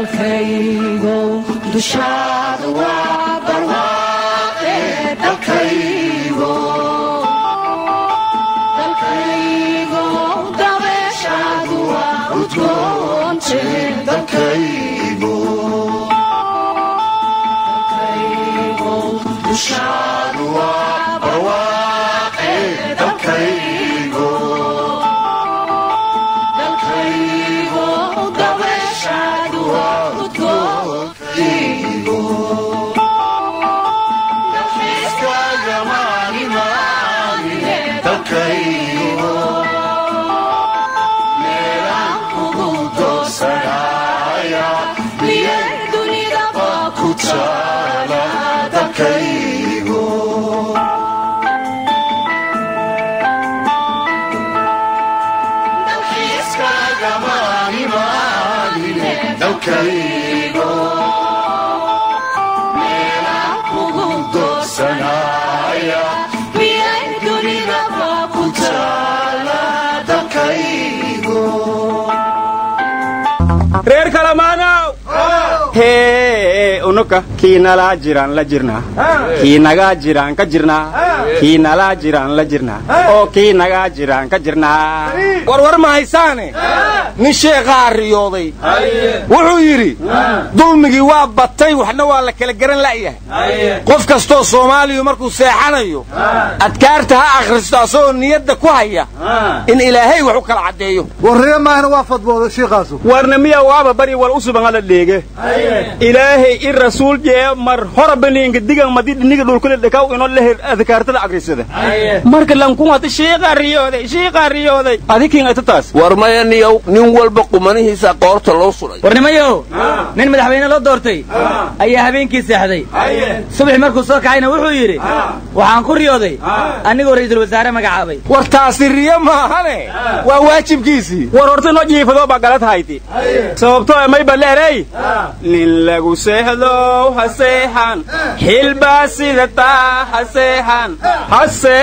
dalkaygow dushaada waa barwaaqe dalkaygo dalkaygow dabeeshaadu waa udgoonte dalkaygo dalkaygow dushaadu waa barwaaqe dalkaygo dalkaygo dabeeshaadu waa udgoontigo dalxiiskaaga maalimaaliye dalkaygo meelaan kugu doosanaya miyay dunidaba ku taala dalkaygo dalxiiskaaga maalimaaliye dalkaygo meelaan kugu doosanaya miyay dunidaba ku taala dalkaygo reer kalamaanow hee unuka kii nalaa jiraan la jirnaa kii nagaa jiraan ka jirnaa kii nalaa jiraan la jirnaa oo kii nagaa jiraan ka jirnaa warwar ma haysaane nin sheekhaa riyooday wuxuu yidhi dulmigii waa batay waxna waa la kala garan la'yahay qof kastoo soomaaliyu markuu seexanayo adkaarta ha akhristo asagoo niyadda ku haya in ilaahay wax u kala caddeeyo warriyo maahna waa fadbooday shiiqaasu warna miya waaba bari wal usuban hala dheege ilaahay i rasuul jee mar hora baniinka digan madi dhiniga dhulkule dhekaw ino leher adkaartada agrisada marka lankuwata shiiqa riyooday shiiqa riyooday adikin ata taas war maya niyow nin walba qumanihiisa qoorta loo suray warnimayow nin madaxweyne loo doortay ayaa habeenkii seexday subax markuu soo kacayna wuxuu yidhi waxaan ku riyooday anigoo ra'iisul wasaare magacaabay war taasi riyo maahane waa waajibkiisii war horta inoo jiifadoo baa galad hayti sababtoo mayba leerey nin lagu seexdow ha seexan xilbaa sida taa ha seexan ha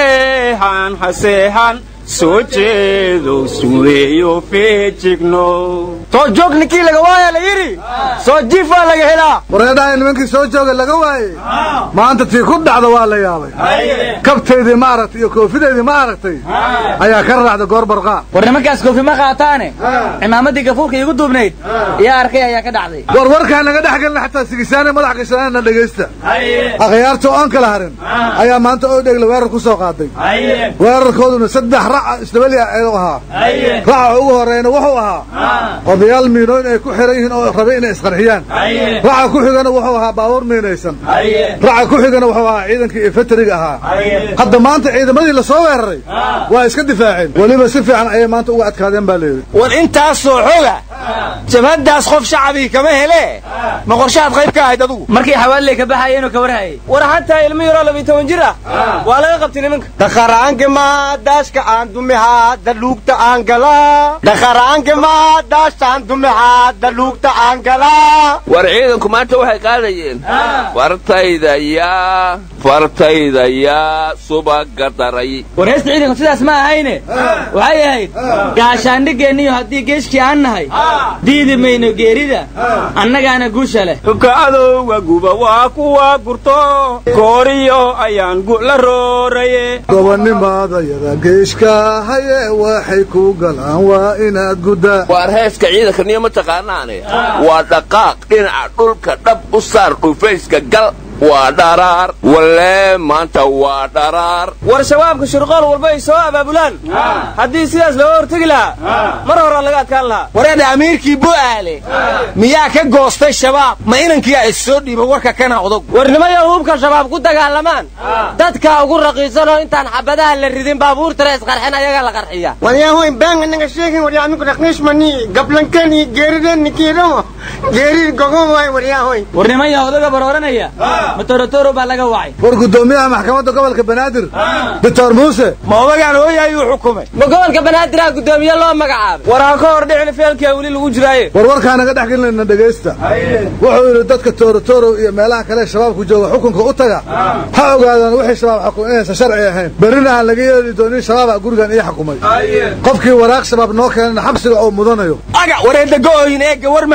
seexan ha seexan soo jeedow suweeyo feejigno soo joog ninkii laga waaya la yidhi soo jiif waa laga helaa wareedhahay nimankii soo jooga laga waayey maanta tii ku dhacda waa la yaabay kabtaydii ma aragtay iyo koofideydii ma aragtay ayaa ka raacda goor barqaa war nimankaas koofi ma qaataane cimaamaddii gafuurka iigu duubnayd yaa arkay ayaa ka dhacday war warkaa naga dhex gelna xataa sigisaane madax gashanana dhegaysta akhyaarta oon kala harin ayaa maanta oo dhegla weerar ku soo qaaday weerarkooduna saddex raca isdabali u ahaa raca ugu horeyna wuxuu ahaa odayaal miinooyn ay ku xiran yihiin oo rabe inay isqarxiyaan raca ku xigana wuxuu ahaa baabuur miinaysan raca ku xigana wuxuu ahaa ciidankii infantariga ahaa hadda maanta ciidamadii la soo weeraray waa iska difaaceen weliba si fiican ayay maanta uga adkaadeen baa leeyihi war intaasoo xoga jabhaddaas qof shacabii kama hele ma qorshahaad qayb ka ahayd adugu markii xawaaliley ka baxayeenoo ka warhayay war hataa ilmo yaroo labiy toban jir ah waa laga qabtay nimanka dhaqaraanka maa daashka aan dumihaa daluugta aan galaa dhaqaraanka maa daashtaan dumihaa daluugta aan galaa war ciidanku maanta waxay qaadayeen fartayda yaa fartayda yaa subaga daray war heesta ciidanku sidaas ma ahayne waxay ahayd gaashaandhigeenniyo haddii geeshkii aan nahay diidi mayno geerida annagaana guusha leh hubka adowga guba waa kuwa gurto kooriyo ayaan gula rooraye gobonimadayada geeshka haye waxay ku galaan waa inaad guddaa waar heeska ciidanka niyo ma taqaanaane waa dhaqaaq dhinaca dhulka dhab u saar dhufayska gal waa dharaar walee maanta waa dharaar war shabaabka shirqool walba ay soo abaabulaan haddii sidaas looga hortegi lahaa mar horaa laga adkaan lahaa wareedha amiirkii bu'aale miyaa ka goostay shabaab ma inankii ay soo dhiiba warka kana odog warnimayo hubka shabaab ku dagaalamaan dadka ugu raqiisanoo intaan xabadaha la ridin baabuurtana isqarxin ayaga la qarxiya waryahoy baan anaga sheegin waryaa amiku raqiishmani gablankani geeridani kiidhamo geerid gogo waay waryahoy warnimaya odaga barooranaya matorotoro baa laga wacay war guddoomiyaha maxkamadda gobolka banaadir doctor muuse ma odagaan hooyayuu xukumay ma gobolka banaadirah guddoomiye loo magacaabay war ha ka hor dhicin feelkaa weli lagu jiraaye war warkaa naga dhex gelinayna dhegaysta wuxuu yidhi dadka toorotorow iyo meelaha kale shabaabku jooga xukunka u taga ha ogaadaan wixii shabaab xukun inaysan sharci ahayn berrina aan laga yeeli doonin shabaaba gurigan ii xukumay qofkii waraaq shabaab noo keenana xabsiga oo mudanayo aga wareedda go'ooyin eegga war ma haysiin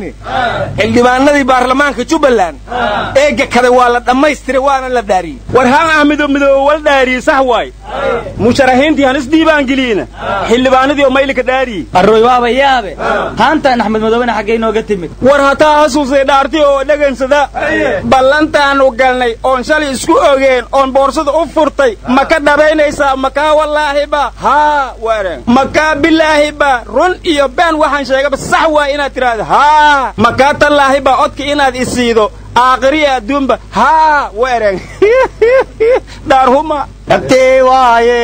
ahayne xildhibaanadii baarlamaanka jubbaland eegga kale waa la dhammaystiray waana la dhaariyey war haan ahmido midoobe wal dhaariye sax waay musharaxiintii han isdiibaan geliyena xildhibaanadii oo maylika dhaariye arroy waaba yaabe haantaan axmed madoobena xaggay nooga timid war hataa hasuusay dhaarti oo dhagansada ballantaannu galnay oon shalay isku ogeen oon boorsada u furtay ma ka dhabaynaysaa makaa wallaahiba haa waran makaa bilaahiba run iyo been waxaan sheegaba sax waay inaad tidhaahdo haa makaa tallaahiba codka inaad isiido aakhiriya adduunba haa weerang dhaarhuma dhabtee waaye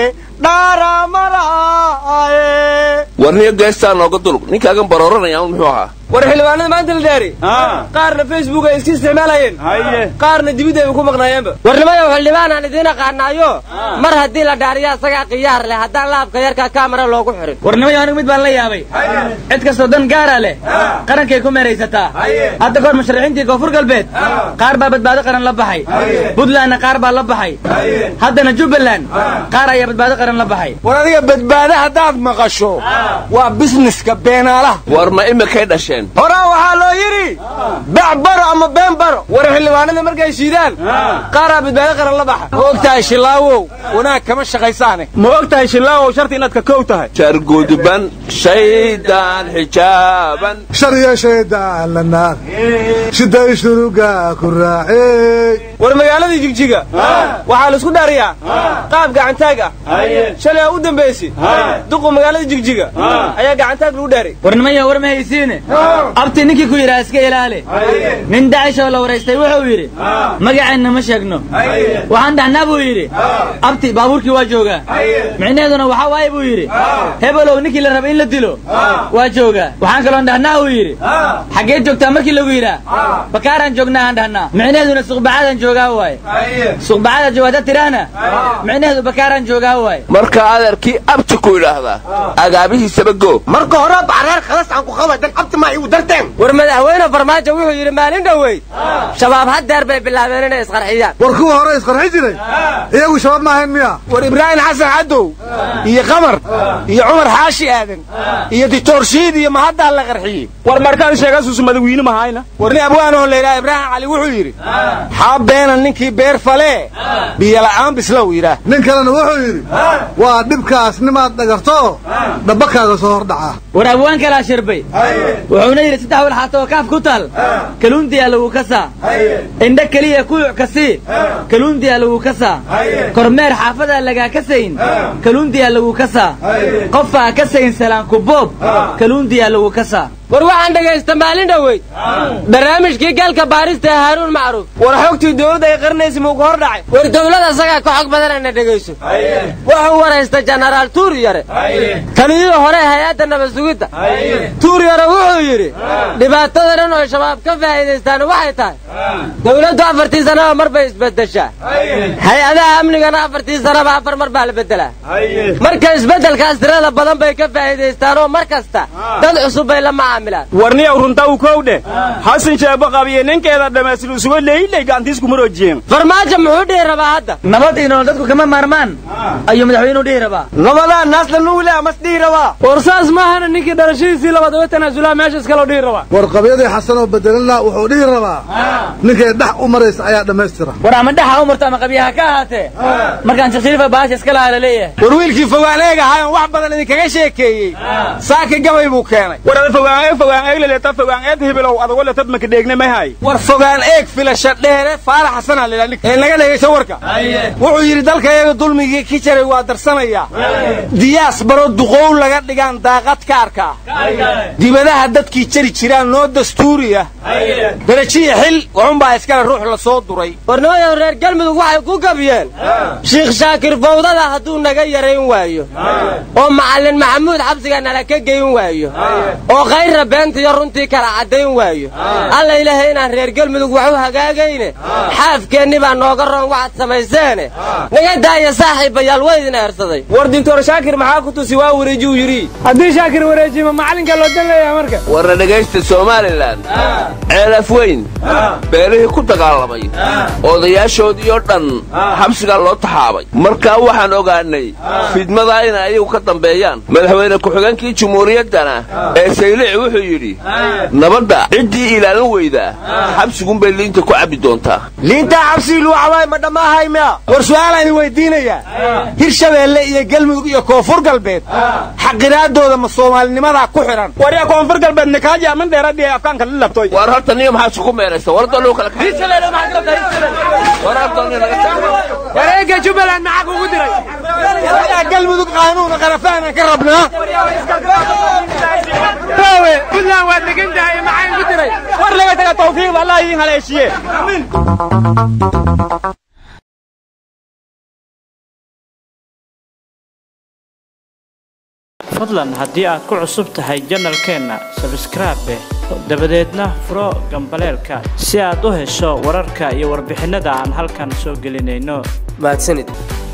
dhaaramaraaye warniyo geestaa nooga dulug ninkaagan barooranaya un muxuu ahaa war xildhibaanada maanta la dhaari qaarna facebook ay iska isticmaalayeen qaarna dibidda ay ku maqnaayeenba warnimayow xildhibaanaan idiin aqaanaayo mar haddii la dhaariya isagaa khiyaar leh haddaan laabka yarka kaamara loogu xirin warnimayo anigu mid baan la yaabay cid kastoo dan gaara leh qarankay ku meeraysataa hadda kahor musharaxiintii koonfur galbeed qaar baa badbaado qaran la baxay buntlandna qaar baa la baxay haddana jubbaland qaar ayaa badbaado qaran la baxay war adiga badbaado haddaad maqasho waa bisneska beenaalaha war ma imikay dhasheen horaa waxaa loo yidhi bac baro ama been baro war xildhibaanada markay shiidaan qaaraa badbaado qaran la baxa ma og tahay shilaawow wanaag kama shaqaysaane ma og tahay shilaawow sharti inaad ka kow tahay jaarguduban shaydaan xijaaban shar iyo shaydaan la naar shiday shuruga ku raacey war magaaladii jigjiga waxaa laisku dhaariyaa qaab gacantaag ah shalay aa u dambaysi duqu magaalada jigjiga ayaa gacantaag lagu dhaaray warnimayo war ma haysiine abti ninkii ku yidhaha iska ilaali nin dacishoo la waraystay wuxuu yidhi magaceenna ma sheegno waxaan dhahnaa buu yidhi abti baabuurkii waa joogaa micnaheeduna waxaa waaye buu yidhi hebelow ninkii la rabay in la dilo waa joogaa waxaan kaloon dhahnaa uu yidhi xaggeed joogtaa markii lagu yidhaa bakaaraan joognaa aan dhahnaa micnaheeduna suqbacadaan joogaa waaye suqbacada joogaada tiraahna micnaheedu bakaaraan joogaa waaye marka adeerkii abti ku idhaahdaa agaabihiisaba go marka hore bacreer khalas aan ku qabadan abti ma igu darteen war madaxweyne farmaajo wuxuu yidhi maalin dhoweyd shabaab haddeer bay bilaabeen inay isqarxiyaan war kuwa hore isqarxi jiray iyagu shabaab ma ahayn miya war ibraahim xasan cadow iyo qamar iyo cumar xaashi aadan iyo dictor shiid iyo mahaddaa la qarxiyey war markaan sheegasuusu madawiine mahayna war nin abwaanoo layidhaha ibraahim cali wuxuu yidhi xaa beena ninkii beer falee biyola'aan bislow yidhaah nin kalena wuxuu yidhi waa dhibkaas nimaad dhagarto dhabbakaaga soo hordhaca war abwaan kalaa shirbay wuxuuna yidhi saddex walxaato oo kaaf ku taal kaluundiyaa lagu kasaa indha keliya kuyuc kasii kaluundiyaa lagu kasaa kormeer xaafadaa lagaa kasayn kaluundiyaa lagu kasaa qofaa kasayn salaanku boob kaluundiyaa lagu kasaa war waxaan dhegaysta maalin dhoweyd barnaamijkii galka baarista ee haaruun macruuf war xogtii dowladda ay qarinaysa muu ka hor dhacay war dowlada isagaa ka xog badanana dhegayso wuxuu waraysta jenaraal tuuriyare taliyihii hore hay-adda nabad sugidda tuuriyare wuxuu yidhi dhibaatada dhan oo shabaab ka faa'iidaystaan waxay tahay dowladdu afartii sanaba mar bay isbeddeshaa hay-adaha amnigana afartii sanaba afar mar baa la beddelaa marka isbeddelkaas tirada badan bay ka faa'iidaystaan oo mar kasta dad cusub bay la macaamilaan warniyow runta u kow dheh xasan sheebo qabiye ninkeeda dhammaystiru isugo leyley gacantiisku maroojiyeen farmaajo muxuu dhihi rabaa hadda nabad iyo nolol dadku kama maarmaan ayuu madaxweynuhu dhihi rabaa nabadaa naasla nuule amas dhihi rabaa war saas maahana ninkii dhalashadiisii labaad uga tanaasulaa meesha iskaloo dhihi rabaa war qabyadii xasan oo bedelana wuxuu dhihi rabaa ninkay dhex u maraysa ayaa dhammaystira war ama dhaxa u marto ama qabyaha ka ahaatee markaan sheekh shariifa baasha iska lahaa la leeyahay war wiilkii fogaan eeg ahaayon wax badan idinkaga sheekeeyey saaka gabay buu keenay war ada fogaan eeg fogaan eeg leleta fogaan eed hibilow adago letad maka dheegne mahay war fogaan eeg filasha dheere faalax xasanaa layidhaha ninka ee naga dhegaysa warka wuxuu yidhi dalkayaga dulmigii ki jaray waa darsanayaa diyaas baro duqow laga dhigaan daaqad ka arkaa dibadaha dadkii jari jiraan noo dastuuriya darajiya xil waxunbaa iskale ruux la soo duray warnimayow reer galmudug waxay ku gabiyeen shiikh shaakir fawdada hadduu naga yarayn waayo oo macallin maxamuud xabsiga nala ka geyn waayo oo khayrra beentiyo runtii kala caddayn waayo alla ilaahay inaan reer galmudug wax u hagaagayne xaafkeenni baa nooga roon waxaad samayseene naga daaya saaxiibayaal waa idin eersaday war dintoor shaakir maxaa ku tusi waa wareeji uu yidhi haddii shaakir wareejima macallinka loo dan leeyahay marka warna dhegaysta somalilan ceelaf weyn beelihii ku dagaalamay odayaashoodii oo dhan xabsigaa loo taxaabay markaa waxaan ogaanay fidmadaa inay ayagu ka dambeeyaan madaxweyne ku-xigeenkii jumhuuriyaddana ee saylici wuxuu yidhi nabadda ciddii ilaalin weydaa xabsigunbay liinta ku cabbi doontaa liintaa xabsigii luu cabaay ma dhamaahay miya war su'aalaan weydiinayaa hirshabeelle iyo galmudug iyo koonfur galbeed xaqiraadooda ma soomaalinimadaa ku xidhan waryaa koonfur galbeed nikaaji aman dheeradhi afkaanka la labtoy war horta niyo maxaa isku meeraysa war daluu kala wareegga jubbaland maxaa kugu diray waryaa galmudug qaanuuna qarafaanan ka rabnaa raawe puntland waad degan tahay maxaa igu diray war laga taga tawfiiqda allah idiin haleeshiye fadlan haddii aad ku cusub tahay janalkeenna sabskraibe dabadeedna furo gambaleelka si aad u hesho wararka iyo warbixinnada aan halkan soo gelinayno mahadsanid